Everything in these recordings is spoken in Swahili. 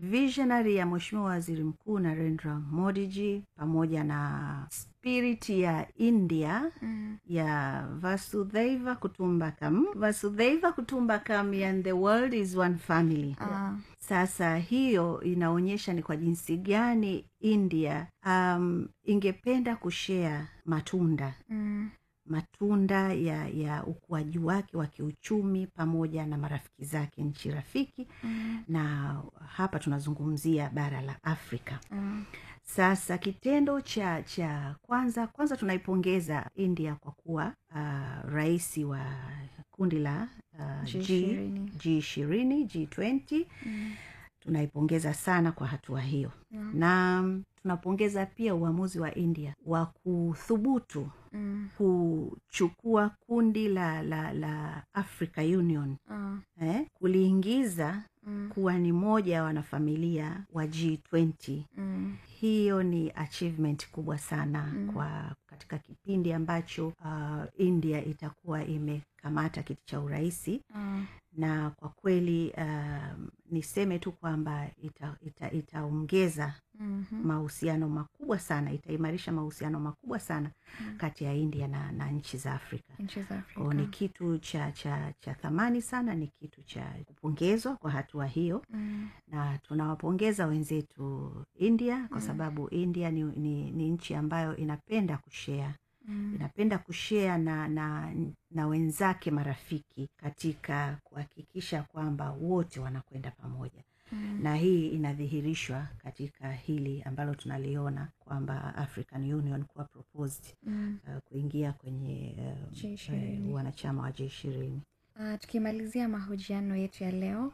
visionary ya mweshimiwa waziri mkuu narendra modiji pamoja na spirit ya india Mm. ya vasudhaiva kutumbakam vasudhaiva kutumbakam and the world is one family Ah. sasa hiyo inaonyesha ni kwa jinsi gani india um, ingependa kushea matunda Mm. matunda ya ya ukuaji wake wa kiuchumi pamoja na marafiki zake nchi rafiki Mm. na hapa tunazungumzia bara la afrika Mm. sasa kitendo cha cha kwanza kwanza tunaipongeza india kwa kuwa uh, rais wa kundi la uh, G G20. G ishirini G twenty Mm. tunaipongeza sana kwa hatua hiyo Yeah. na mm, tunapongeza pia uamuzi wa india wa kuthubutu Mm. kuchukua kundi la la la africa union Ah. eh, kuliingiza Mm. kuwa ni moja ya wanafamilia wa g20 Mm. hiyo ni achievement kubwa sana Mm. kwa katika kipindi ambacho uh, india itakuwa imekamata kiti cha urahisi Ah. na kwa kweli um, niseme tu kwamba itaongeza ita, itaongeza Mhm. mahusiano makubwa sana itaimarisha mahusiano makubwa sana Mm. kati ya india na, na nchi za afrika nchi za Kwa ni afrika kitu cha cha cha thamani sana ni kitu cha kupongezwa kwa hatua hiyo Mm. na tunawapongeza wenzetu india kwa Mm. sababu india ni, ni, ni nchi ambayo inapenda kushea Mm. inapenda kushea na, na na wenzake marafiki katika kuhakikisha kwamba wote wanakwenda pamoja Mm. na hii inadhihirishwa katika hili ambalo tunaliona kwamba african union kuwa proposed Mm. uh, kuingia kwenye uh, G20. uh, wanachama wa G ishirini. Ah, tukimalizia mahojiano yetu ya leo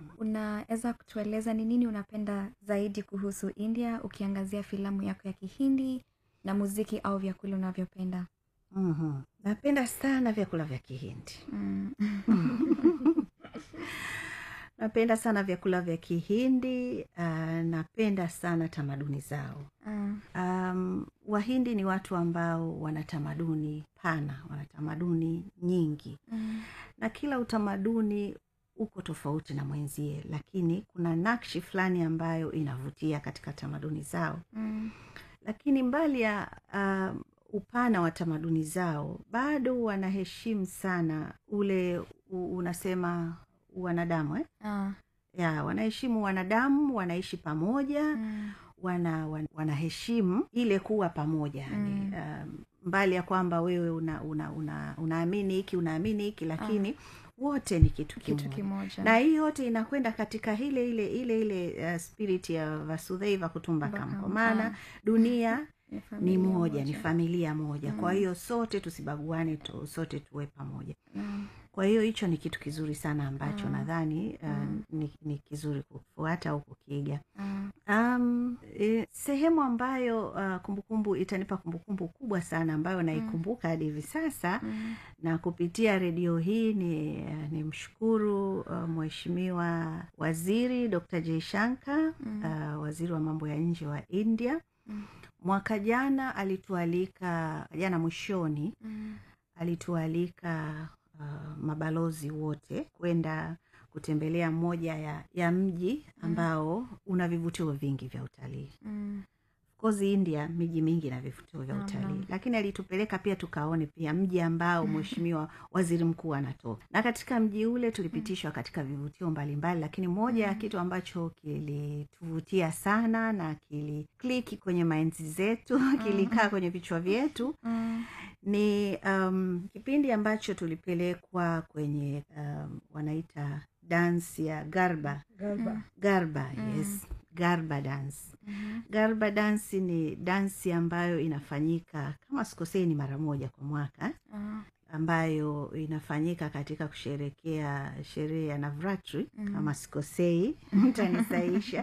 unaweza kutueleza ni nini unapenda zaidi kuhusu india ukiangazia filamu yako ya kihindi na muziki au vyakula unavyopenda mm-hmm. napenda sana vyakula vya kihindi mm. napenda sana vyakula vya kihindi uh, napenda sana tamaduni zao Ah, um, wahindi ni watu ambao wana tamaduni pana wana tamaduni nyingi mm. na kila utamaduni uko tofauti na mwenzie lakini kuna nakshi fulani ambayo inavutia katika tamaduni zao Mm. lakini mbali ya um, upana wa tamaduni zao bado wanaheshimu sana ule u, unasema wanadamu eh? Ah, ya wanaheshimu wanadamu wanaishi pamoja mm. wana, wan, wanaheshimu ile kuwa pamoja yani, Mm. um, mbali ya kwamba wewe una, una, una, unaamini hiki unaamini hiki lakini wote ni kitu kitu kimoja kimoja na hii yote inakwenda katika ile ile ile ile uh, spirit ya vasudhaiva kutumbakam Kutumbakam, kwa maana ah. dunia Ni ni familia moja ni familia moja kwa Mm. hiyo sote tusibaguane tu, sote tuwe pamoja Mm. kwa hiyo hicho ni kitu kizuri sana ambacho Mm. nadhani uh, Mm. ni, ni kizuri kufuata au kukiga Ah, um, e, sehemu ambayo uh, kumbukumbu itanipa kumbukumbu kubwa sana ambayo naikumbuka hadi hivi sasa mm. na kupitia redio hii ni, ni mshukuru uh, mheshimiwa waziri dr jaishanka Mm. uh, waziri wa mambo ya nje wa india Mm. mwaka jana alitualika jana mwishoni Mm. alitualika uh, mabalozi wote kwenda kutembelea moja ya, ya mji ambao una vivutio vingi vya utalii Mm. kozi india miji mingi na vivutio vya Naam, utalii naam. lakini alitupeleka pia tukaone pia mji ambao mheshimiwa waziri mkuu anatoka na katika mji ule tulipitishwa katika vivutio mbalimbali lakini moja ya kitu ambacho kilituvutia sana na kilikliki kwenye mainzi zetu kilikaa kwenye vichwa vyetu Mm. ni um, kipindi ambacho tulipelekwa kwenye um, wanaita dansi ya garba Mm. garba yes garba dance Mhm. garba dansi ni dansi ambayo inafanyika kama sikosei ni mara moja kwa mwaka Ah, ambayo inafanyika katika kusherekea sherehe ya navratri Mm. kama sikosei mtanisaisha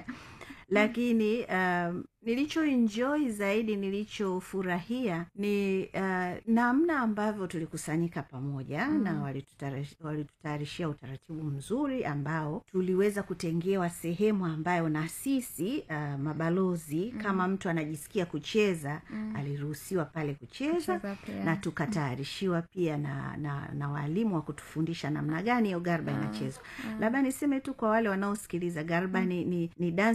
lakini um, nilichoenjoy zaidi nilichofurahia ni uh, namna ambavyo tulikusanyika pamoja Mm. na walitutara- walitutayarishia utaratibu mzuri ambao tuliweza kutengewa sehemu ambayo na sisi uh, mabalozi kama mtu anajisikia kucheza Mm. aliruhusiwa pale kucheza Kucheza pia. na tukatayarishiwa pia na, na, na waalimu wa kutufundisha namna gani hiyo garba inachezwa labda niseme tu kwa wale wanaosikiliza garba ni, ni, ni dansi